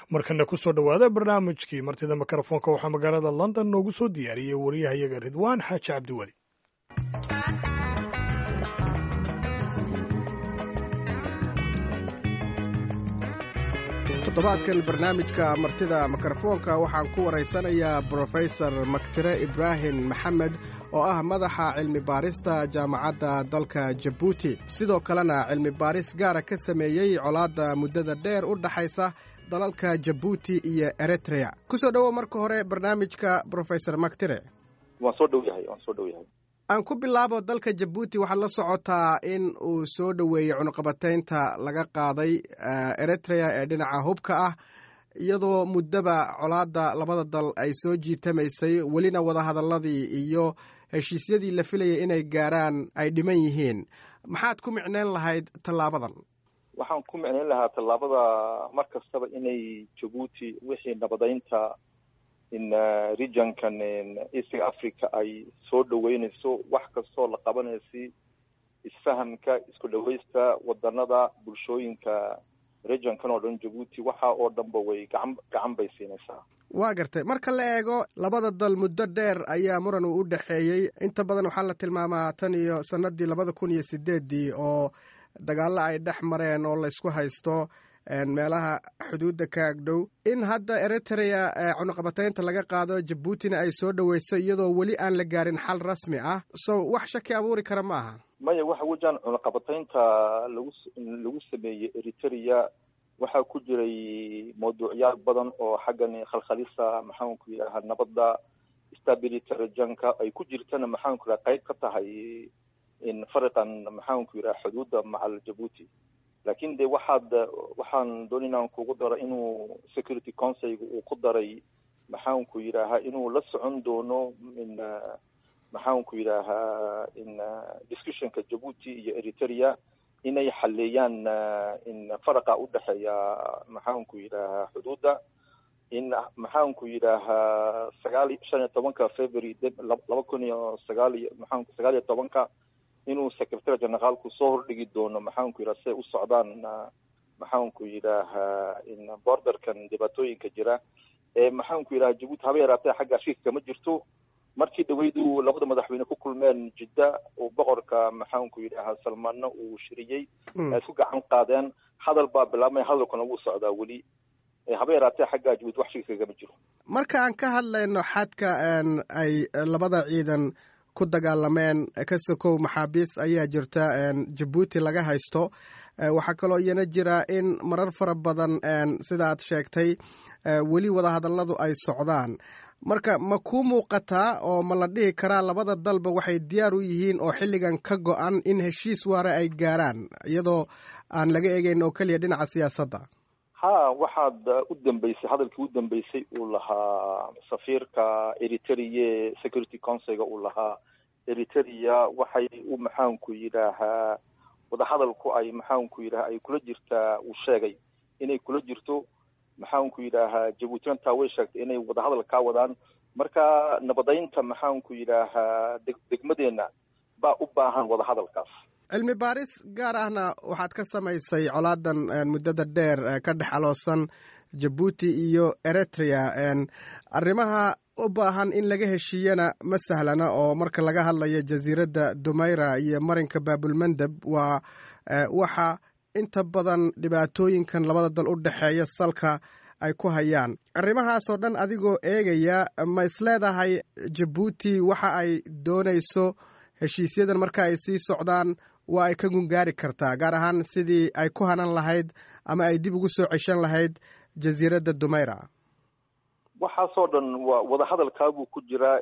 markana kusoo dhowaada barnaamijkii martida mikrofoonka waxaa magaalada london noogu soo diyaariyey wariyahayaga ridwaan xaaji cabdiweli toddobaadkan barnaamijka martida mikrofoonka waxaan ku waraysanayaa brofesor maktire ibraahim maxamed oo ah madaxa cilmi baarista jaamacadda dalka jabuuti sidoo kalena cilmi baaris gaara ka sameeyey colaadda muddada dheer u dhaxaysa dalalka jabuuti iyo eritrea kusoo dhowow marka hore barnaamijka brofesor maktire waan soo dhow yahay waan soo dhow yahay aan ku bilaabo dalka jabuuti waxaad la socotaa in uu soo dhoweeyey cunuqabataynta laga qaaday eritrea ee dhinaca hubka ah iyadoo muddaba colaadda labada dal ay soo jiitamaysay welina wadahadalladii iyo heshiisyadii la filayay inay gaaraan ay dhiman yihiin maxaad ku micneyn lahayd tallaabadan waxaan ku micneyn lahaa tallaabada mar kastaba inay jabuuti wixii nabadaynta in regionkan eastga africa ay soo dhaweynayso wax kastoo la qabanaysi isfahamka isku dhawaysta wadanada bulshooyinka regionkan oo dhan jabuuti waxa oo dhanba way gacan gacan bay siinaysaa waa gartay marka la eego labada dal muddo dheer ayaa muran uu u dhexeeyey inta badan waxaa la tilmaamaa tan iyo sanadii labada kun iyo sideeddii oo dagaallo ay dhex mareen oo laysku haysto meelaha xuduudda ka agdhow in hadda eritrea cunuqabataynta laga qaado jabuutina ay soo dhoweyso iyadoo weli aan la gaarin xal rasmi ah so wax shaki abuuri kara ma aha maya waxa wejaan cunuqabataynta lagu lagu sameeyey eritrea waxaa ku jiray mawduucyaal badan oo xaggan khalkhalisa maxaanku yidhaha nabadda stability regionka ay ku jirtana maxaanku yidhaha qayb ka tahay in fariqan maxaanku yidhaha xuduudda macal jabuuti lakin de waxaad waxaan doon inaan kugu daro inuu security councilga uu ku daray maxaanku yidhaahaa inuu la socon doono in maxaanku yidhaahaa in discussionka jabuuti iyo eritrea inay xaleeyaan in faraqa udhexeeya maxaanku yidhaahaa xuduudda in maxaanku yidhaahaa sagaal shan iyo tobanka february laba kun iyo sagaal iyo maxaanku sagaal iyo tobanka inuu secretary generaalku soo hordhigi doono maxaanku yidhaha siay u socdaan maxaanku yidhaahaa in borderkan dhibaatooyinka jira ee maxaanku yidhaha jabuuti haba yaraatee xagga shiifka ma jirto markii dhaweydu labada madaxweyne ku kulmeen jidda uu boqorka maxaanku yidhaha salmaanna uu shiriyey ay isku gacan qaadeen hadal baa bilaabmaya hadalkuna wuu socdaa weli haba yaraatee xagga jabuuti wax shiifka kama jiro marka aan ka hadlayno xadka ay labada ciidan ku dagaalameen ka sokow maxaabiis ayaa jirta jabuuti laga haysto waxaa kaloo iyana jira in marar fara badan sida aad sheegtay weli wadahadalladu ay socdaan marka ma kuu muuqataa oo ma la dhihi karaa labada dalba waxay diyaar u yihiin oo xilligan ka go-an in heshiis waare ay gaaraan iyadoo aan laga eegeyn oo keliya dhinaca siyaasadda ha waxaad u dambeysay hadalkii u dambeysay uu lahaa safiirka eritrea security councilga uu lahaa eritrea waxay u maxaanku yidhaahaa wadahadalku ay maxaanku yidhaha ay kula jirtaa uu sheegay inay kula jirto maxaanku yidhaahaa jabuutina taa way sheegtay inay wadahadal kaa wadaan marka nabadaynta maxaanku yidhaahaa deg degmadeenna baa u baahan wadahadalkaas cilmi baaris gaar ahna waxaad ka samaysay colaadan muddada dheer ka dhex aloosan jabuuti iyo eritrea arrimaha u baahan in laga heshiiyana ma sahlana oo marka laga hadlayo jasiiradda dumayra iyo marinka baabulmandeb waa waxa inta badan dhibaatooyinkan labada dal u dhexeeya salka ay ku hayaan arrimahaasoo dhan adigoo eegaya ma isleedahay jabuuti waxa ay doonayso heshiisyadan marka ay sii socdaan waa ay ka gungaari kartaa gaar ahaan sidii ay ku hanan lahayd ama ay dib ugu soo ceshan lahayd jasiiradda dumayra waxaasoo dhan waa wadahadalkaabuu ku jiraa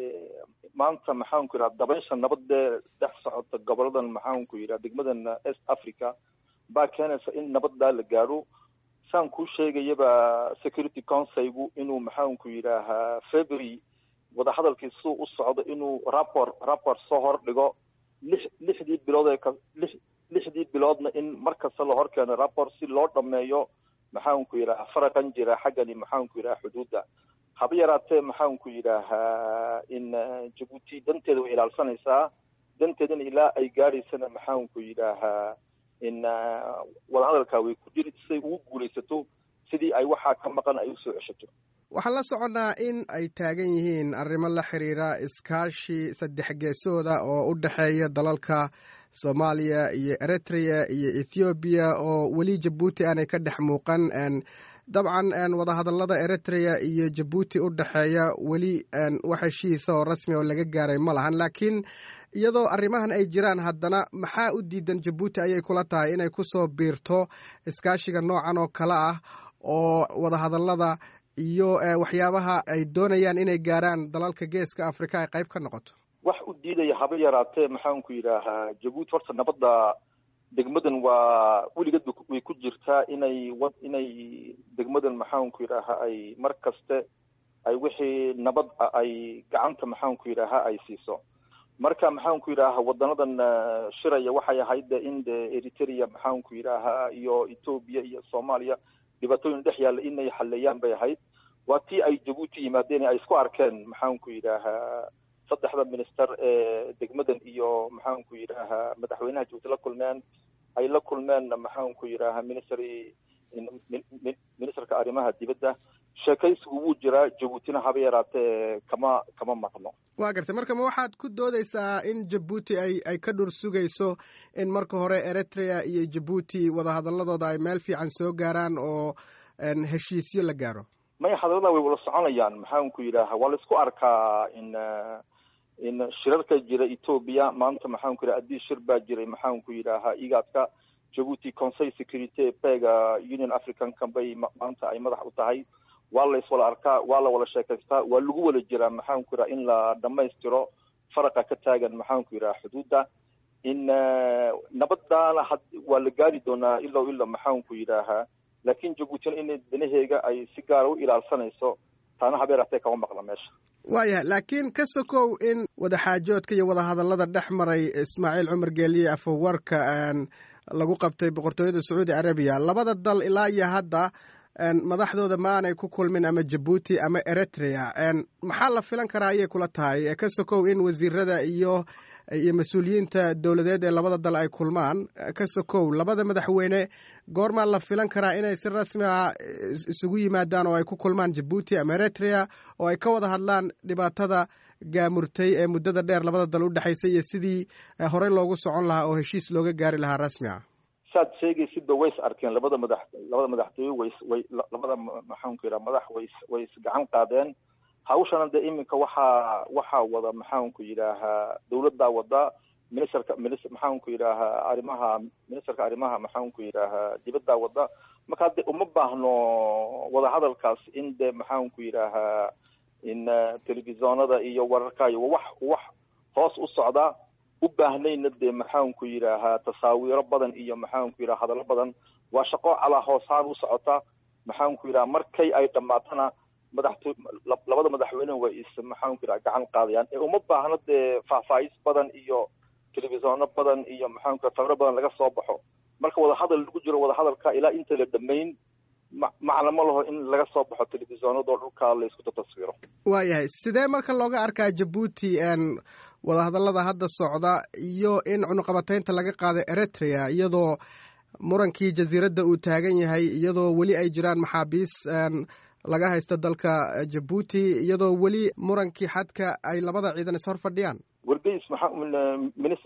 maanta maxaanku yidhaha dabaysha nabadee dhex socota goboladan maxaanku yidhaha degmadan east africa baa keenaysa in nabaddaa la gaadho saan kuu sheegayaba security councilgu inuu maxaanku yidhaahaa february wadahadalkii siduu u socdo inuu rapport rapport soo hordhigo lix lixdii bilood ee ka lix lixdii biloodna in mar kasta la hor keeno rapport si loo dhameeyo maxaanku yidhaha faraqan jira xaggani maxaanku yidhaha xuduudda haba yaraatee maxaanku yidhaahaa in jabuuti danteeda way ilaalsanaysaa danteedana ilaa ay gaadhaysana maxaanku yidhaahaa in wadahadalkaa way ku jiri siday ugu guulaysato sidii ay waxaa ka maqan ay usoo ceshato waxaan la soconnaa in ay taagan yihiin arrimo la xiriira iskaashi saddex geesooda oo u dhexeeya dalalka soomaaliya iyo eritrea iyo ethoobiya oo weli jabuuti aanay ka dhex muuqan dabcan wadahadallada eritrea iyo jabuuti u dhexeeya weli wax heshiisa oo rasmi oo laga gaaray ma lahan laakiin iyadoo arrimahan ay jiraan haddana maxaa u diidan jabuuti ayay kula tahay inay kusoo biirto iskaashiga noocan oo kale ah oo wadahadallada iyo waxyaabaha ay doonayaan inay gaaraan dalalka geeska afrika ay qayb ka noqoto wax u diidaya haba yaraatee maxaanku yidhaahaa jabuuti horta nabadda degmadan waa weligeed way ku jirtaa inay w inay degmadan maxaanku yidhaahaa ay mar kaste ay wixii nabad ay gacanta maxaanku yidhaahaa ay siiso marka maxaanku yidhaaha wadanadan shiraya waxay ahayd in de eritrea maxaanku yidhaahaa iyo etoobiya iyo soomaaliya dhibaatooyin dhex yaalla inay xaleeyaan bay ahayd waa tii ay jabuuti yimaadeen ay isku arkeen maxaanku yidhaahaa saddexda minister ee degmadan iyo maxaanku yidhaahaa madaxweynaha jabuuti la kulmeen ay la kulmeen maxaanku yidhaahaa ministry ministerka arrimaha dibadda sheekaysigu wuu jiraa jabuutina haba yaraatee kama kama maqno waa gartay marka ma waxaad ku doodeysaa in jabuuti ay ay ka dhur sugayso in marka hore eritrea iyo jabuuti wadahadaladooda ay meel fiican soo gaaraan oo heshiisyo la gaaro maya hadallada way wada soconayaan maxaanku yidhaaha waa la isku arkaa in in shirarka jira etoobiya maanta maxaanku yidhaha addii shir baa jiray maxaanku yidhaahaa igaadka jabuuti conseil security pega union africanka bay maanta ay madax u tahay waa la iswala arkaa waa la wada sheekaystaa waa lagu wada jiraa maxaanku yidhaha in la dhamaystiro faraqa ka taagan maxaanku yidhaha xuduudda in nabaddaana had waa la gaari doonaa ilow ilo maxaanku yidhaahaa laakiin jabuutina in danaheega ay si gaara u ilaalsanayso taana habeeratee kama maqla meesha waayahay laakiin ka sokow in wadaxaajoodka iyo wadahadallada dhex maray ismaaciil cumar geeliye afawarka lagu qabtay boqortooyada sacuudi arabiya labada dal ilaa iyo hadda madaxdooda ma aanay ku kulmin ama jabuuti ama eritrea maxaa la filan karaa ayay kula tahay ka sokow in wasiirada iyo iyo mas-uuliyiinta dowladeed ee labada dal ay kulmaan ka sokow labada madaxweyne goormaa la filan karaa inay si rasmi ah isugu yimaadaan oo ay ku kulmaan jabuuti ama eritrea oo ay ka wada hadlaan dhibaatada gaamurtay ee muddada dheer labada dal u dhexaysay iyo sidii horey loogu socon lahaa oo heshiis looga gaari lahaa rasmi ah saad sheegaysidba way is arkeen labada madax labada madaxtooye way way labada maxaanku yidhaha madax way way is gacan qaadeen hawshana dee iminka waxaa waxaa wada maxaanku yidhaahaa dawladdaa wada ministerka minis maxaanku yidhaahaa arrimaha ministerka arrimaha maxaanku yidhaahaa dibaddaa wada markaa dee uma baahno wadahadalkaas in dee maxaanku yidhaahaa in telefisonada iyo wararkaayo wax wax hoos u socda u baahnayna dee maxaanku yidhaahaa tasaawiiro badan iyo maxaanku yidhaha hadallo badan waa shaqo calaa hoosaan u socota maxaanku yidhaha markay ay dhammaatana madaxto labada madaxweyne way is maxaanku yidhaha gacan qaadayaan ee uma baahno dee faahfaahis badan iyo telefisoono badan iyo maxaanku yidhaha sawiro badan laga soo baxo marka wadahadal lagu jiro wadahadalka ilaa inta la dhamayn ma macna ma laho in laga soo baxo telefisonadoo dhulka la isku taswiro waayahay sidee marka looga arkaa jabuuti wadahadallada hadda socda iyo in cunuqabataynta laga qaaday eritrea iyadoo murankii jasiiradda uu taagan yahay iyadoo weli ay jiraan maxaabiis laga haysta dalka jabuuti iyadoo weli murankii xadka ay labada ciidan is hor fadhiyaan wargeys maxaa minis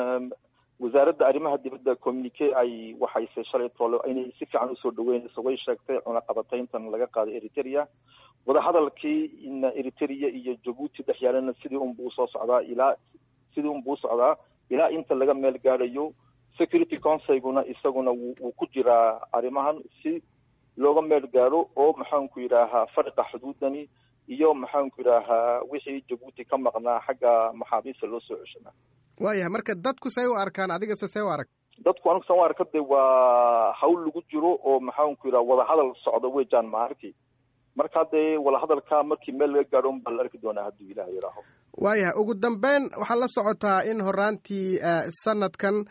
wasaaradda arrimaha dibadda communique ay waxayse shalay toole inay si fiican usoo dhaweynayso way sheegtay cunaqabatayntan laga qaaday eritrea wadahadalkii in eritrea iyo jabuuti dhex yaalana sidii unbuu usoo socdaa ilaa sidii unbuu usocdaa ilaa inta laga meel gaadhayo security councilguna isaguna wuu ku jiraa arrimahan si looga meel gaadho oo maxaanku yidhaahaa fariqa xuduudani iyo maxaanku yidhaahaa wixii jabuuti ka maqnaa xagga maxaabiista loo soo ceshanaa waayahay marka dadku say u arkaan adigase see u arag dadku anigu san u arka de waa hawl lagu jiro oo maxaanku yidhaha wadahadal socda weejaan ma arki marka dee wadahadalka markii meel laga gaadho unbaa la arki doonaa hadduu ilaah yidhaaho waayahay ugu dambeyn waxaa la socotaa in horaantii sanadkan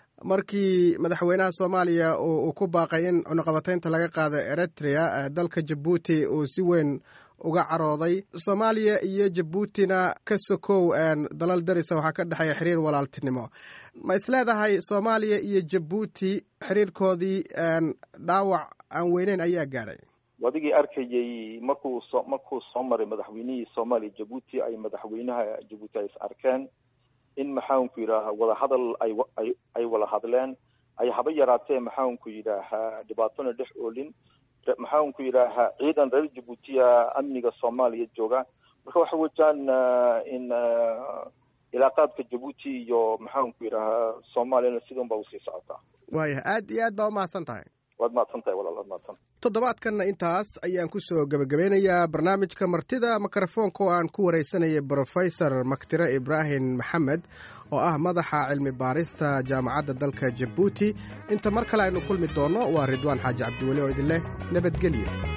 markii madaxweynaha soomaaliya uu ku baaqay in cunuqabataynta laga qaado eritrea dalka jabuuti uu si weyn uga carooday soomaaliya iyo jabuutina ka sokow dalal darisa waxaa ka dhexeeya xiriir walaaltinimo ma isleedahay soomaaliya iyo jabuuti xiriirkoodii dhaawac aan weyneyn ayaa gaadhay adigii arkayay markuu soo markuu soo maray madaxweynihii soomaaliya jabuuti ay madaxweynaha jabuuti ay is arkeen in maxaanku yidhaaha wadahadal ay ay ay wada hadleen ay haba yaraatee maxaanku yidhaahaa dhibaatona dhex oolin maxaanku yidhaahaa ciidan reer jabuutiya amniga soomaaliya jooga marka waxa wejaan in ilaaqaadka jabuuti iyo maxaanku yidhaahaa soomaaliyana sidun ba usii socotaa waayah aad iyo aad baa umahadsan tahay waad mahadsan tahay walaal waad mahadsan toddobaadkanna intaas ayaan ku soo gebagabeynayaa barnaamijka martida mikrofoonka oo aan ku wareysanayay brofesor maktire ibraahim maxamed oo ah madaxa cilmi baarista jaamacadda dalka jabuuti inta mar kale aynu kulmi doonno waa ridwaan xaaji cabdiweli oo idin leh nabadgelyo